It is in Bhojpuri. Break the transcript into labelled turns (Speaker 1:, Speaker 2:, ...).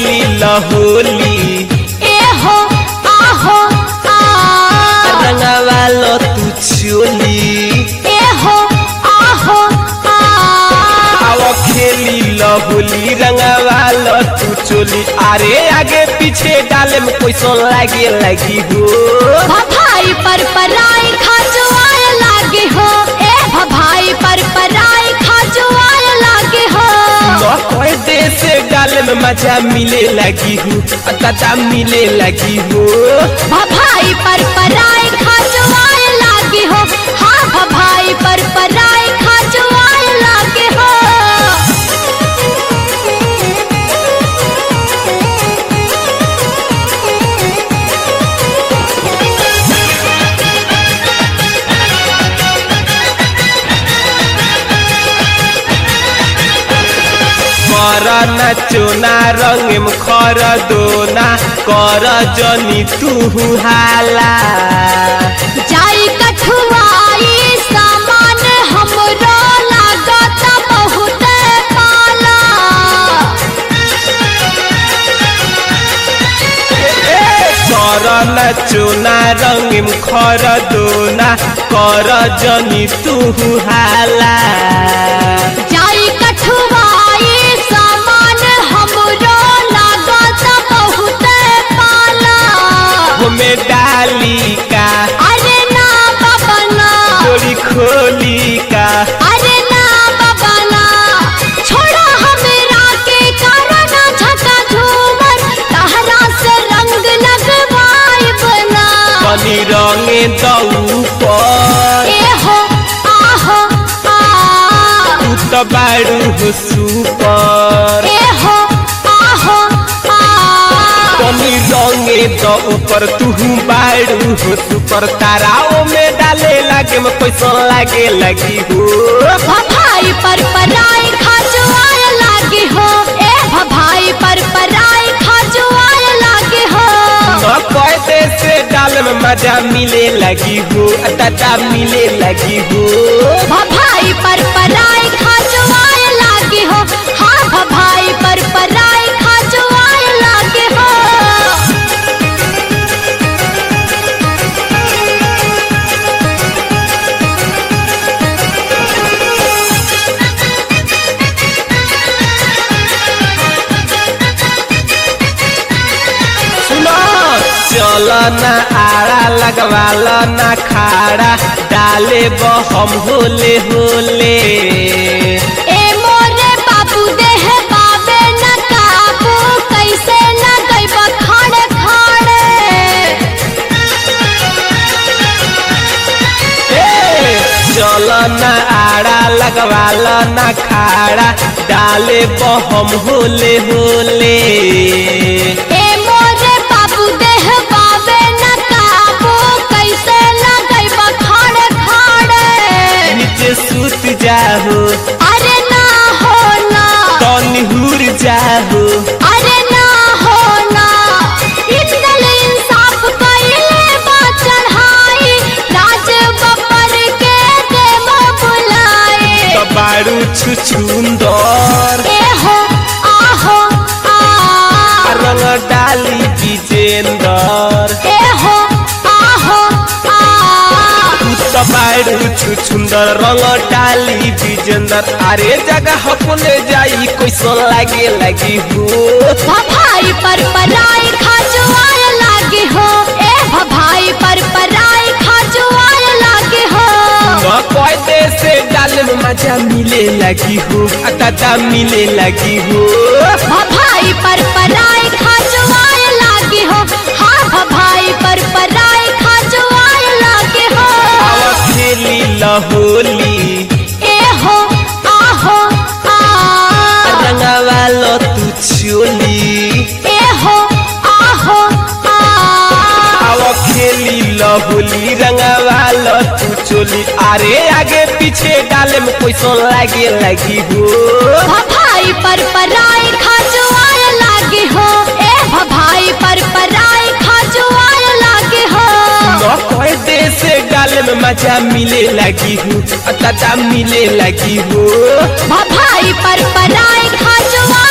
Speaker 1: खेली लहोली
Speaker 2: ए हो आहो आ
Speaker 1: रंगवा लो तू चोली
Speaker 2: ए हो आहो आ
Speaker 1: आओ खेली लहोली रंगवा लो तू चोली अरे आगे पीछे डाले में पैसा लागे लगी हो
Speaker 2: भभाई पर पराई खाजुआए लागे हो ए भभाई पर पराई खाजुआए लागे हो
Speaker 1: न कोई देश डाले में मजा मिले लगी हो दादा मिले लगी हो
Speaker 2: भभाई पर पराई खाजुआए लागे हो हाँ भभाई पर पराई खाजुआए लागे हो
Speaker 1: कर नचोना रंग में खर दोना कर जनी तू हाला
Speaker 2: जाई कठुआई सामान हमरो लागत बहुत पाला
Speaker 1: कर नचोना रंग में खर दोना कर जनी तू हाला
Speaker 2: जाई कठुआई सामान हमरो लागत बहुत पाला
Speaker 1: हमें डाली का
Speaker 2: अरे ना बाबा ना
Speaker 1: चोरी खोली का
Speaker 2: अरे ना बाबा ना छोड़ो हमरा के कारण झका झूमर तहरा से रंग लगवाई बना
Speaker 1: कनी रंगे दऊ पर
Speaker 2: ए हो आहो आ
Speaker 1: तू तो बारू हो सुपर
Speaker 2: ए हो आहो आ
Speaker 1: कनी रंगे द ऊपर तू बारू हो सुपर ताराओं में डाले लागे में पैसा लागे लगी हो
Speaker 2: भभाई पर पराई खाजुआए लागे हो ए भभाई पर पराई खाजुआए लागे हो
Speaker 1: न कहते से डाल में मजा मिले लगी हो दादा मिले लगी हो
Speaker 2: भभाई पर पराई खाजुआए लागे हो हाँ भभाई पर पराई खाजुआए लागे हो
Speaker 1: सुनो चलो ना आड़ा लगवाल ना खाड़ा डाले बहम होले होले
Speaker 2: ए मोरे बाबू देह बाबे न काबू कैसे न गइब खाड़े खाड़े
Speaker 1: चलो ना आड़ा लगवाल ना खाड़ा डाले बहम होले होले
Speaker 2: ए मोरे बाबू देह बाबे न काबू कैसे न गइब खाड़े खाड़े
Speaker 1: नीचे सूत जाहो
Speaker 2: अरे ना हो ना
Speaker 1: तो निहुर जाहो
Speaker 2: अरे ना हो ना इंदल इंसाफ कइले बा चढ़ाई राज बबर के देव बुलाए
Speaker 1: तो बारू छुछुंदर
Speaker 2: ए हो आहो आ
Speaker 1: रंग डाली विजेंदर
Speaker 2: ए हो आहो आ
Speaker 1: तू तो बारू छुछुंदर रंग डाली विजेंदर अरे जगह अपने जाई कैसो लागे लगी हो
Speaker 2: भभाई पर पराई खाजुआए लागे हो ए भभाई पर पराई खाजुआए लागे हो
Speaker 1: न कहते से डाल में मजा मिले लगी हो दादा मिले लगी हो
Speaker 2: भभाई पर पराई खाजुआए लागे हो हाँ भभाई पर पराई खाजुआए लागे हो
Speaker 1: आवा खेली लहोली
Speaker 2: ए हो आहो आ
Speaker 1: रंगवा लो तू चोली
Speaker 2: ए हो आहो आ
Speaker 1: आवा खेली लहोली रंगवा लो तू चोली अरे आगे पीछे डाले में पैसा लागे लगी हो
Speaker 2: भभाई पर पराई खाजुआए लागे हो ए भभाई पर पराई खाजुआए लागे हो
Speaker 1: न कहते से डाले में मजा मिले लगी हो दादा मिले लगी हो
Speaker 2: भभाई पर पराई खाजुआए